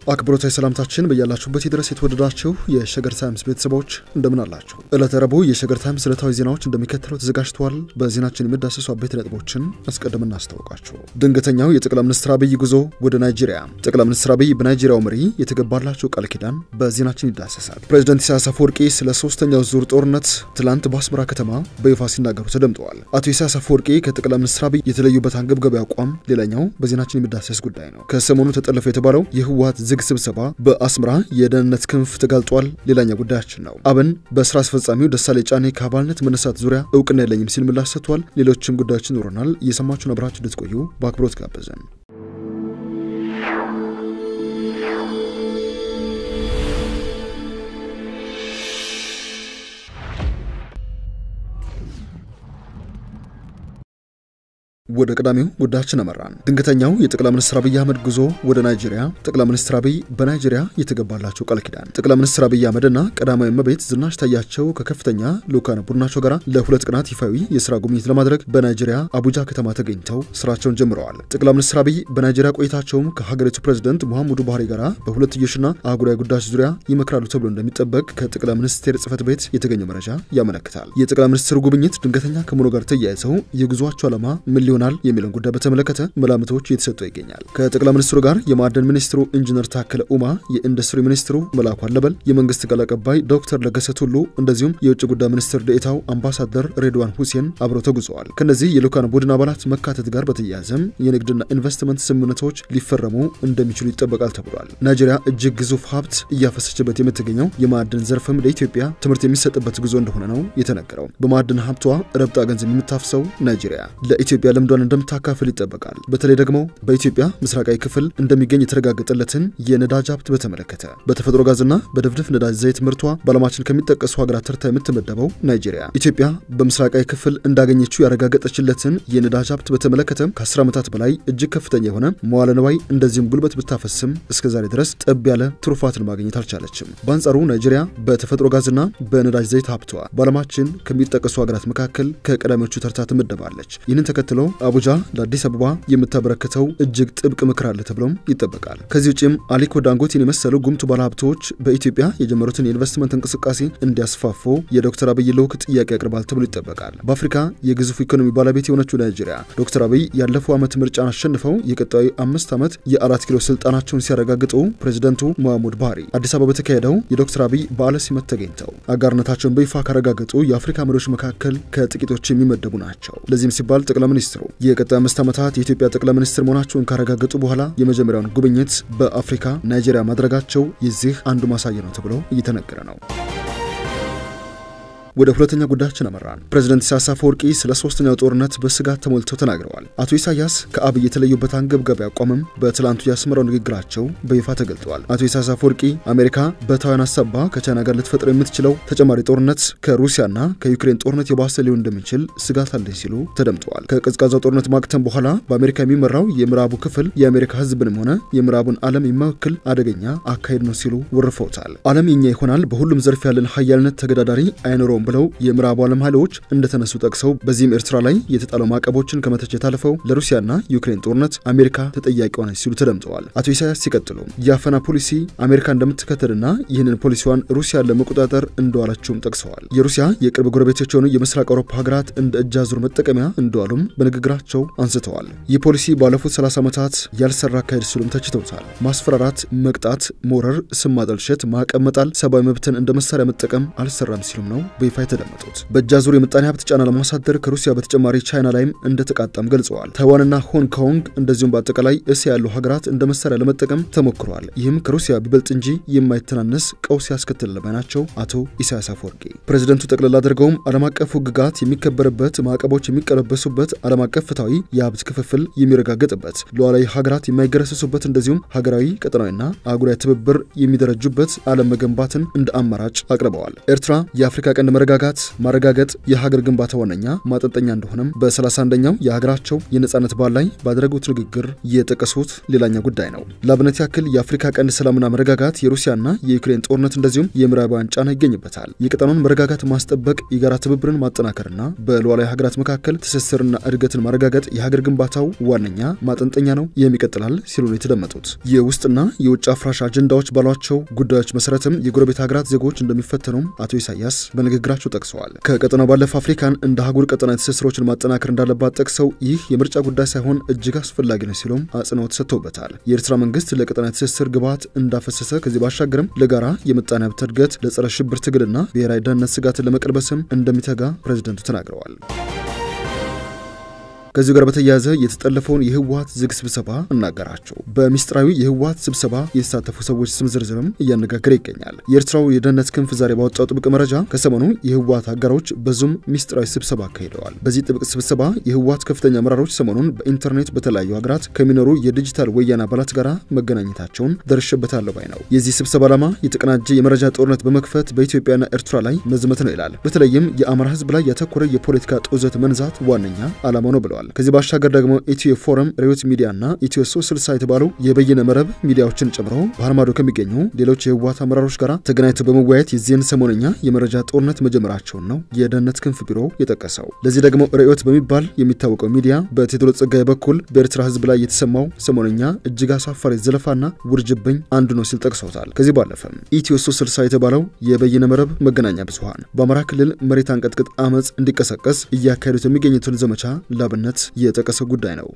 አክብሮታዊ ሰላምታችን በያላችሁበት ድረስ የተወደዳችሁ የሸገር ታይምስ ቤተሰቦች እንደምን አላችሁ? ዕለተ ረቡዕ የሸገር ታይምስ ዕለታዊ ዜናዎች እንደሚከተለው ተዘጋጅተዋል። በዜናችን የሚዳሰሱ አበይት ነጥቦችን አስቀድመን እናስታውቃችሁ። ድንገተኛው የጠቅላይ ሚኒስትር አብይ ጉዞ ወደ ናይጄሪያ። ጠቅላይ ሚኒስትር አብይ በናይጄሪያው መሪ የተገባላቸው ቃል ኪዳን በዜናችን ይዳሰሳል። ፕሬዚደንት ኢሳያስ አፈወርቂ ስለ ሶስተኛው ዙር ጦርነት ትላንት በአስመራ ከተማ በይፋ ሲናገሩ ተደምጠዋል። አቶ ኢሳያስ አፈወርቂ ከጠቅላይ ሚኒስትር አብይ የተለዩበት አንገብጋቢ አቋም ሌላኛው በዜናችን የሚዳሰስ ጉዳይ ነው። ከሰሞኑ ተጠለፈ የተባለው የህወሓት ዝግ ስብሰባ በአስመራ የደህንነት ክንፍ ተጋልጧል። ሌላኛው ጉዳያችን ነው። አብን በስራ አስፈጻሚው ደሳሌ ጫኔ ከአባልነት መነሳት ዙሪያ እውቅና የለኝም ሲል ምላሽ ሰጥቷል። ሌሎችም ጉዳዮች ይኖረናል። እየሰማችሁን አብራችሁ እንድትቆዩ በአክብሮት ጋበዘን። ወደ ቀዳሚው ጉዳያችን አመራን። ድንገተኛው የጠቅላይ ሚኒስትር አብይ አህመድ ጉዞ ወደ ናይጄሪያ። ጠቅላይ ሚኒስትር አብይ በናይጄሪያ የተገባላቸው ቃል ኪዳን። ጠቅላይ ሚኒስትር አብይ አህመድና ቀዳማዊ እመቤት ዝናሽ ታያቸው ከከፍተኛ ልዑካን ቡድናቸው ጋር ለሁለት ቀናት ይፋዊ የስራ ጉብኝት ለማድረግ በናይጄሪያ አቡጃ ከተማ ተገኝተው ስራቸውን ጀምረዋል። ጠቅላይ ሚኒስትር አብይ በናይጄሪያ ቆይታቸውም ከሀገሪቱ ፕሬዚደንት ሙሐመዱ ቡሃሪ ጋር በሁለትዮሽና አህጉራዊ ጉዳዮች ዙሪያ ይመክራሉ ተብሎ እንደሚጠበቅ ከጠቅላይ ሚኒስቴር ጽህፈት ቤት የተገኘው መረጃ ያመለክታል። የጠቅላይ ሚኒስትሩ ጉብኝት ድንገተኛ ከመሆኑ ጋር ተያይዘው የጉዞአቸው ዓላማ ምን ይሆናል የሚለውን ጉዳይ በተመለከተ መላምቶች እየተሰጡ ይገኛል። ከጠቅላይ ሚኒስትሩ ጋር የማዕደን ሚኒስትሩ ኢንጂነር ታከለ ኡማ፣ የኢንዱስትሪ ሚኒስትሩ መላኩ አለበል፣ የመንግስት ቃል አቀባይ ዶክተር ለገሰ ቱሉ እንደዚሁም የውጭ ጉዳይ ሚኒስትር ዴኤታው አምባሳደር ሬድዋን ሁሴን አብረው ተጉዘዋል። ከነዚህ የልዑካን ቡድን አባላት መካተት ጋር በተያያዘም የንግድና ኢንቨስትመንት ስምምነቶች ሊፈረሙ እንደሚችሉ ይጠበቃል ተብሏል። ናይጄሪያ እጅግ ግዙፍ ሀብት እያፈሰችበት የምትገኘው የማዕድን ዘርፍም ለኢትዮጵያ ትምህርት የሚሰጥበት ጉዞ እንደሆነ ነው የተነገረው። በማዕድን ሀብቷ ረብጣ ገንዘብ የምታፍሰው ናይጄሪያ ለኢትዮጵያ ልምዷን እንደምታካፍል ይጠበቃል። በተለይ ደግሞ በኢትዮጵያ ምስራቃዊ ክፍል እንደሚገኝ የተረጋገጠለትን የነዳጅ ሀብት በተመለከተ በተፈጥሮ ጋዝና በድፍድፍ ነዳጅ ዘይት ምርቷ በዓለማችን ከሚጠቀሱ ሀገራት ተርታ የምትመደበው ናይጄሪያ ኢትዮጵያ በምስራቃዊ ክፍል እንዳገኘችው ያረጋገጠችለትን የነዳጅ ሀብት በተመለከተ ከ10 ዓመታት በላይ እጅግ ከፍተኛ የሆነ መዋለ ንዋይ እንደዚሁም ጉልበት ብታፈስም እስከ ዛሬ ድረስ ጠብ ያለ ትሩፋትን ማግኘት አልቻለችም። በአንጻሩ ናይጄሪያ በተፈጥሮ ጋዝና በነዳጅ ዘይት ሀብቷ በዓለማችን ከሚጠቀሱ ሀገራት መካከል ከቀዳሚዎቹ ተርታ ትመደባለች። ይህንን ተከትሎ አቡጃ ለአዲስ አበባ የምታበረክተው እጅግ ጥብቅ ምክር አለ ተብሎም ይጠበቃል። ከዚህ ውጭም አሊኮ ዳንጎቴን የመሰሉ ጉምቱ ባለሀብቶች በኢትዮጵያ የጀመሩትን የኢንቨስትመንት እንቅስቃሴ እንዲያስፋፉ የዶክተር አብይ ልዑክ ጥያቄ ያቀርባል ተብሎ ይጠበቃል። በአፍሪካ የግዙፍ ኢኮኖሚ ባለቤት የሆነችው ናይጄሪያ ዶክተር አብይ ያለፈው ዓመት ምርጫን አሸንፈው የቀጣዩ አምስት ዓመት የአራት ኪሎ ስልጣናቸውን ሲያረጋግጡ ፕሬዚደንቱ ሙሐመድ ቡሃሪ አዲስ አበባ በተካሄደው የዶክተር አብይ በዓለ ሲመት ተገኝተው አጋርነታቸውን በይፋ ካረጋገጡ የአፍሪካ መሪዎች መካከል ከጥቂቶች የሚመደቡ ናቸው። ለዚህም ሲባል ጠቅላይ ሚኒስትሩ የቀጣይ አምስት ዓመታት የኢትዮጵያ ጠቅላይ ሚኒስትር መሆናቸውን ካረጋገጡ በኋላ የመጀመሪያውን ጉብኝት በአፍሪካ ናይጄሪያ ማድረጋቸው የዚህ አንዱ ማሳያ ነው ተብሎ እየተነገረ ነው። ወደ ሁለተኛ ጉዳያችን አመራን። ፕሬዚደንት ኢሳያስ አፈወርቂ ስለ ሶስተኛው ጦርነት በስጋት ተሞልተው ተናግረዋል። አቶ ኢሳያስ ከአብይ የተለዩበት አንገብጋቢ አቋምም በትላንቱ ያስመራው ንግግራቸው በይፋ ተገልጠዋል። አቶ ኢሳያስ አፈወርቂ አሜሪካ በታይዋን አሳባ ከቻይና ጋር ልትፈጥር የምትችለው ተጨማሪ ጦርነት ከሩሲያና ከዩክሬን ጦርነት የባሰ ሊሆን እንደሚችል ስጋት አለኝ ሲሉ ተደምጠዋል። ከቀዝቃዛው ጦርነት ማክተም በኋላ በአሜሪካ የሚመራው የምዕራቡ ክፍል የአሜሪካ ሕዝብንም ሆነ የምዕራቡን ዓለም የማይወክል አደገኛ አካሄድ ነው ሲሉ ወርፈውታል። ዓለም የኛ ይሆናል፣ በሁሉም ዘርፍ ያለን ሀያልነት ተገዳዳሪ አይኖረውም ብለው የምዕራቡ ዓለም ኃይሎች እንደተነሱ ጠቅሰው በዚህም ኤርትራ ላይ የተጣለው ማዕቀቦችን ከመተቸት አልፈው ለሩሲያና ዩክሬን ጦርነት አሜሪካ ተጠያቂ ሆነች ሲሉ ተደምጠዋል። አቶ ኢሳያስ ሲቀጥሉ የአፈና ፖሊሲ አሜሪካ እንደምትከተልና ይህንን ፖሊሲዋን ሩሲያን ለመቆጣጠር እንደዋለችውም ጠቅሰዋል። የሩሲያ የቅርብ ጎረቤቶች የሆኑ የምስራቅ አውሮፓ ሀገራት እንደ እጅ አዙር መጠቀሚያ እንደዋሉም በንግግራቸው አንስተዋል። ይህ ፖሊሲ ባለፉት 30 ዓመታት ያልሰራ አካሄድ ሲሉም ተችተውታል። ማስፈራራት፣ መቅጣት፣ ሞረር፣ ስም ማጠልሸት፣ ማዕቀብ መጣል፣ ሰብአዊ መብትን እንደ መሳሪያ መጠቀም አልሰራም ሲሉም ነው በይፋ የተደመጡት በእጅ አዙር የምጣኔ ሀብት ጫና ለማሳደር ከሩሲያ በተጨማሪ ቻይና ላይም እንደተቃጣም ገልጸዋል። ታይዋንና ሆንግ ኮንግ እንደዚሁም በአጠቃላይ እስያ ያሉ ሀገራት እንደ መሳሪያ ለመጠቀም ተሞክረዋል። ይህም ከሩሲያ ቢበልጥ እንጂ የማይተናነስ ቀውስ ያስከትላል ባይ ናቸው አቶ ኢሳያስ አፈወርቂ። ፕሬዚደንቱ ጠቅላላ አድርገውም ዓለም አቀፍ ሕግጋት የሚከበርበት፣ ማዕቀቦች የሚቀለበሱበት፣ ዓለም አቀፍ ፍትሐዊ የሀብት ክፍፍል የሚረጋገጥበት፣ ሉዓላዊ ሀገራት የማይገረሰሱበት እንደዚሁም ሀገራዊ ቀጠናዊና አህጉራዊ ትብብር የሚደረጁበት ዓለም መገንባትን እንደ አማራጭ አቅርበዋል። ኤርትራ የአፍሪካ ቀንድ መረጋጋት ማረጋገጥ የሀገር ግንባታ ዋነኛ ማጠንጠኛ እንደሆነም በ31ኛው የሀገራቸው የነጻነት በዓል ላይ ባደረጉት ንግግር የጠቀሱት ሌላኛ ጉዳይ ነው። ለአብነት ያክል የአፍሪካ ቀንድ ሰላምና መረጋጋት፣ የሩሲያና የዩክሬን ጦርነት እንደዚሁም የምዕራባውያን ጫና ይገኝበታል። የቀጠናውን መረጋጋት ማስጠበቅ፣ የጋራ ትብብርን ማጠናከርና በሉዓላዊ ሀገራት መካከል ትስስርና እድገትን ማረጋገጥ የሀገር ግንባታው ዋነኛ ማጠንጠኛ ነው። ይህም ይቀጥላል ሲሉ ነው የተደመጡት። የውስጥና የውጭ አፍራሽ አጀንዳዎች ባሏቸው ጉዳዮች መሰረትም የጎረቤት ሀገራት ዜጎች እንደሚፈተኑም አቶ ኢሳያስ በንግግራቸው ጠቅሰዋል። ከቀጠናው ባለፈ አፍሪካን እንደ አህጉር ቀጠናዊ ትስስሮችን ማጠናከር እንዳለባት ጠቅሰው ይህ የምርጫ ጉዳይ ሳይሆን እጅግ አስፈላጊ ነው ሲሉም አጽንኦት ሰጥተውበታል። የኤርትራ መንግስት ለቀጠናዊ ትስስር ግብዓት እንዳፈሰሰ ከዚህ ባሻገርም ለጋራ የምጣኔ ሀብት እድገት፣ ለጸረ ሽብር ትግልና ብሔራዊ ደህንነት ስጋትን ለመቀልበስም እንደሚተጋ ፕሬዝደንቱ ተናግረዋል። ከዚሁ ጋር በተያያዘ የተጠለፈውን የህወሀት ዝግ ስብሰባ እናገራቸው። በሚስጥራዊ የህወሀት ስብሰባ የተሳተፉ ሰዎች ስም ዝርዝርም እያነጋገረ ይገኛል። የኤርትራው የደህንነት ክንፍ ዛሬ ባወጣው ጥብቅ መረጃ ከሰሞኑ የህወሀት አጋሮች በዙም ሚስጥራዊ ስብሰባ አካሂደዋል። በዚህ ጥብቅ ስብሰባ የህወሀት ከፍተኛ አመራሮች ሰሞኑን በኢንተርኔት በተለያዩ ሀገራት ከሚኖሩ የዲጂታል ወያኔ አባላት ጋር መገናኘታቸውን ደርሼበታለሁ ባይ ነው። የዚህ ስብሰባ ዓላማ የተቀናጀ የመረጃ ጦርነት በመክፈት በኢትዮጵያና ኤርትራ ላይ መዝመት ነው ይላል። በተለይም የአማራ ህዝብ ላይ ያተኮረ የፖለቲካ ጦዘት መንዛት ዋነኛ ዓላማ ነው ብለዋል። ከዚህ ባሻገር ደግሞ ኢትዮ ፎረም፣ ሬዮት ሚዲያ እና ኢትዮ ሶስት ስልሳ የተባሉ የበይነ መረብ ሚዲያዎችን ጨምሮ ባህር ማዶ ከሚገኙ ሌሎች የህወሀት አመራሮች ጋር ተገናኝተው በመወያየት የዚህን ሰሞነኛ የመረጃ ጦርነት መጀመራቸውን ነው የደህንነት ክንፍ ቢሮ የጠቀሰው። ለዚህ ደግሞ ሬዮት በሚባል የሚታወቀው ሚዲያ በቴዎድሮስ ጸጋዬ በኩል በኤርትራ ህዝብ ላይ የተሰማው ሰሞነኛ እጅግ አሳፋሪ ዘለፋና ውርጅብኝ አንዱ ነው ሲል ጠቅሰውታል። ከዚህ ባለፈም ኢትዮ ሶስት ስልሳ የተባለው የበይነ መረብ መገናኛ ብዙሀን በአማራ ክልል መሬት አንቀጥቅጥ አመፅ እንዲቀሰቀስ እያካሄዱት የሚገኙትን ዘመቻ ላብነት የጠቀሰው ጉዳይ ነው።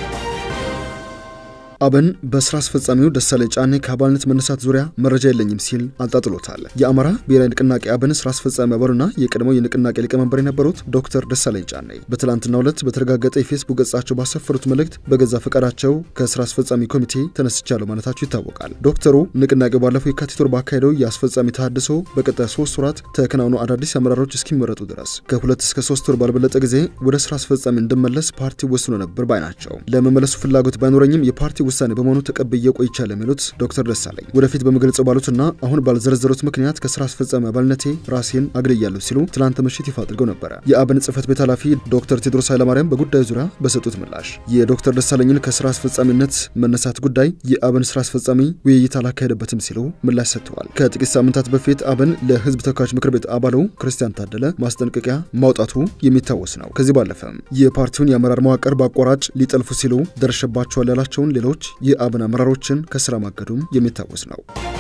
አብን በስራ አስፈጻሚው ደሳለኝ ጫኔ ከአባልነት መነሳት ዙሪያ መረጃ የለኝም ሲል አጣጥሎታል። የአማራ ብሔራዊ ንቅናቄ አብን ስራ አስፈጻሚ አባሉና የቀድሞው የንቅናቄ ሊቀመንበር የነበሩት ዶክተር ደሳለኝ ጫኔ በትላንትናው ዕለት በተረጋገጠ የፌስቡክ ገጻቸው ባሰፈሩት መልእክት በገዛ ፈቃዳቸው ከስራ አስፈጻሚ ኮሚቴ ተነስቻለሁ ማለታቸው ይታወቃል። ዶክተሩ ንቅናቄው ባለፈው የካቲት ወር ባካሄደው የአስፈጻሚ ተሃድሶ በቀጣይ ሶስት ወራት ተከናውኖ አዳዲስ አመራሮች እስኪመረጡ ድረስ ከሁለት እስከ ሶስት ወር ባልበለጠ ጊዜ ወደ ስራ አስፈጻሚ እንድመለስ ፓርቲ ወስኖ ነበር ባይ ናቸው። ለመመለሱ ፍላጎት ባይኖረኝም የፓርቲ ውሳኔ በመሆኑ ተቀብዬ ቆይቻለሁ የሚሉት ዶክተር ደሳለኝ ወደፊት በመግለጸው ባሉትና አሁን ባልዘረዘሩት ምክንያት ከስራ አስፈጻሚ አባልነቴ ራሴን አግልያለሁ ሲሉ ትላንት ምሽት ይፋ አድርገው ነበረ። የአብን ጽህፈት ቤት ኃላፊ ዶክተር ቴድሮስ ኃይለማርያም በጉዳዩ ዙሪያ በሰጡት ምላሽ የዶክተር ደሳለኝን ከስራ አስፈጻሚነት መነሳት ጉዳይ የአብን ስራ አስፈጻሚ ውይይት አላካሄደበትም ሲሉ ምላሽ ሰጥተዋል። ከጥቂት ሳምንታት በፊት አብን ለህዝብ ተወካዮች ምክር ቤት አባሉ ክርስቲያን ታደለ ማስጠንቀቂያ ማውጣቱ የሚታወስ ነው። ከዚህ ባለፈም የፓርቲውን የአመራር መዋቅር በአቋራጭ ሊጠልፉ ሲሉ ደርሸባቸዋል ያላቸውን ሌሎች የአብን አመራሮችን ከስራ ማገዱም የሚታወስ ነው።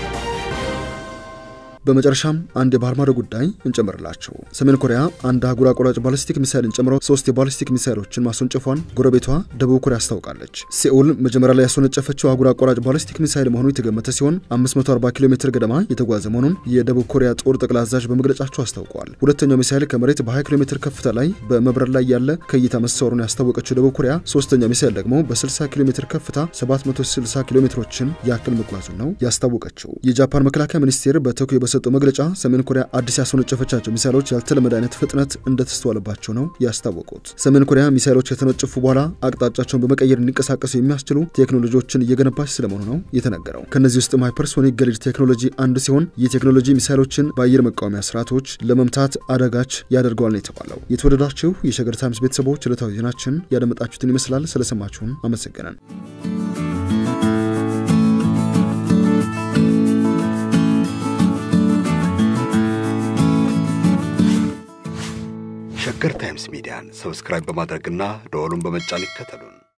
በመጨረሻም አንድ የባህር ማዶ ጉዳይ እንጨምርላቸው። ሰሜን ኮሪያ አንድ አህጉር አቋራጭ ባሊስቲክ ሚሳይልን ጨምሮ ሶስት የባሊስቲክ ሚሳይሎችን ማስወንጨፏን ጎረቤቷ ደቡብ ኮሪያ አስታውቃለች። ሴኡል መጀመሪያ ላይ ያስወነጨፈችው አህጉር አቋራጭ ባሊስቲክ ሚሳይል መሆኑ የተገመተ ሲሆን 540 ኪሎ ሜትር ገደማ የተጓዘ መሆኑን የደቡብ ኮሪያ ጦር ጠቅላይ አዛዥ በመግለጫቸው አስታውቀዋል። ሁለተኛው ሚሳይል ከመሬት በ20 ኪሎ ሜትር ከፍታ ላይ በመብረር ላይ ያለ ከእይታ መሰወሩን ያስታወቀችው ደቡብ ኮሪያ ሶስተኛው ሚሳይል ደግሞ በ60 ኪሎ ሜትር ከፍታ 760 ኪሎ ሜትሮችን ያክል መጓዙን ነው ያስታወቀችው። የጃፓን መከላከያ ሚኒስቴር በቶኪዮ በሰጠው መግለጫ ሰሜን ኮሪያ አዲስ ያስወነጨፈቻቸው ሚሳይሎች ያልተለመደ አይነት ፍጥነት እንደተስተዋለባቸው ነው ያስታወቁት። ሰሜን ኮሪያ ሚሳይሎች ከተነጨፉ በኋላ አቅጣጫቸውን በመቀየር እንዲንቀሳቀሱ የሚያስችሉ ቴክኖሎጂዎችን እየገነባች ስለመሆኑ ነው የተነገረው። ከእነዚህ ውስጥም ሃይፐርሶኒክ ገሊድ ቴክኖሎጂ አንዱ ሲሆን ይህ ቴክኖሎጂ ሚሳይሎችን በአየር መቃወሚያ ስርዓቶች ለመምታት አዳጋች ያደርገዋል ነው የተባለው። የተወደዳችሁ የሸገር ታይምስ ቤተሰቦች ዕለታዊ ዜናችን ያደመጣችሁትን ይመስላል። ስለሰማችሁን አመሰግነን። ሸገር ታይምስ ሚዲያን ሰብስክራይብ በማድረግና ደወሉን በመጫን ይከተሉን።